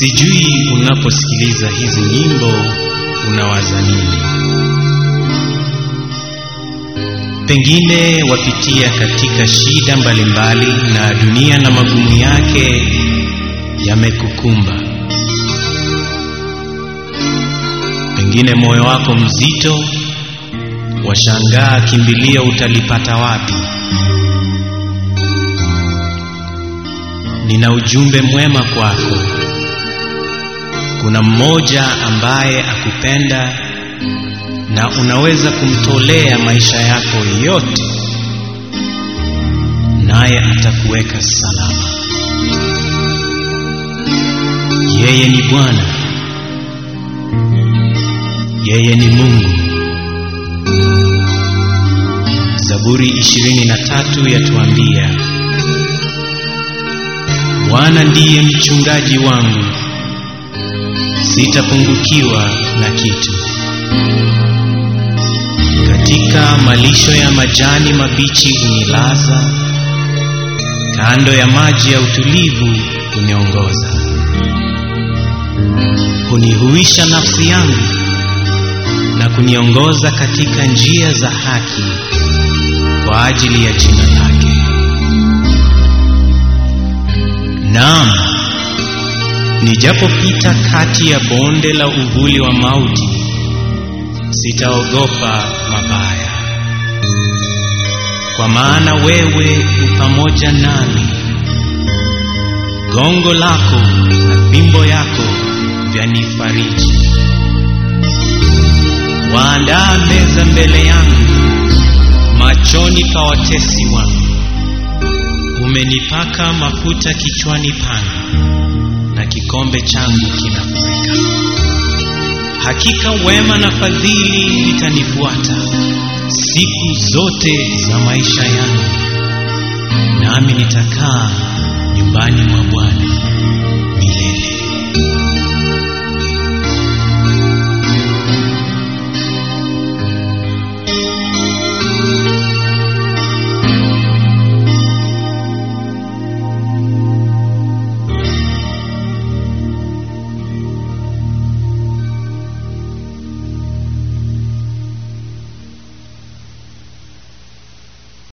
Sijui unaposikiliza hizi nyimbo unawaza nini? Pengine wapitia katika shida mbalimbali na dunia na magumu yake yamekukumba. Pengine moyo wako mzito, washangaa kimbilio utalipata wapi? Nina ujumbe mwema kwako. Kuna mmoja ambaye akupenda na unaweza kumtolea maisha yako yote, naye atakuweka salama. Yeye ni Bwana, yeye ni Mungu. Zaburi ishirini na tatu yatuambia, Bwana ndiye mchungaji wangu, sitapungukiwa na kitu. Katika malisho ya majani mabichi hunilaza, kando ya maji ya utulivu huniongoza. Hunihuisha nafsi yangu na kuniongoza katika njia za haki kwa ajili ya jina lake. Naam, nijapopita kati ya bonde la uvuli wa mauti, sitaogopa mabaya, kwa maana wewe u pamoja nami. Gongo lako na fimbo yako vyanifariji. Waandaa meza mbele yangu machoni pa watesi wangu. Umenipaka mafuta kichwani pangu, na kikombe changu kinafurika. Hakika wema na fadhili vitanifuata siku zote za maisha yangu, nami nitakaa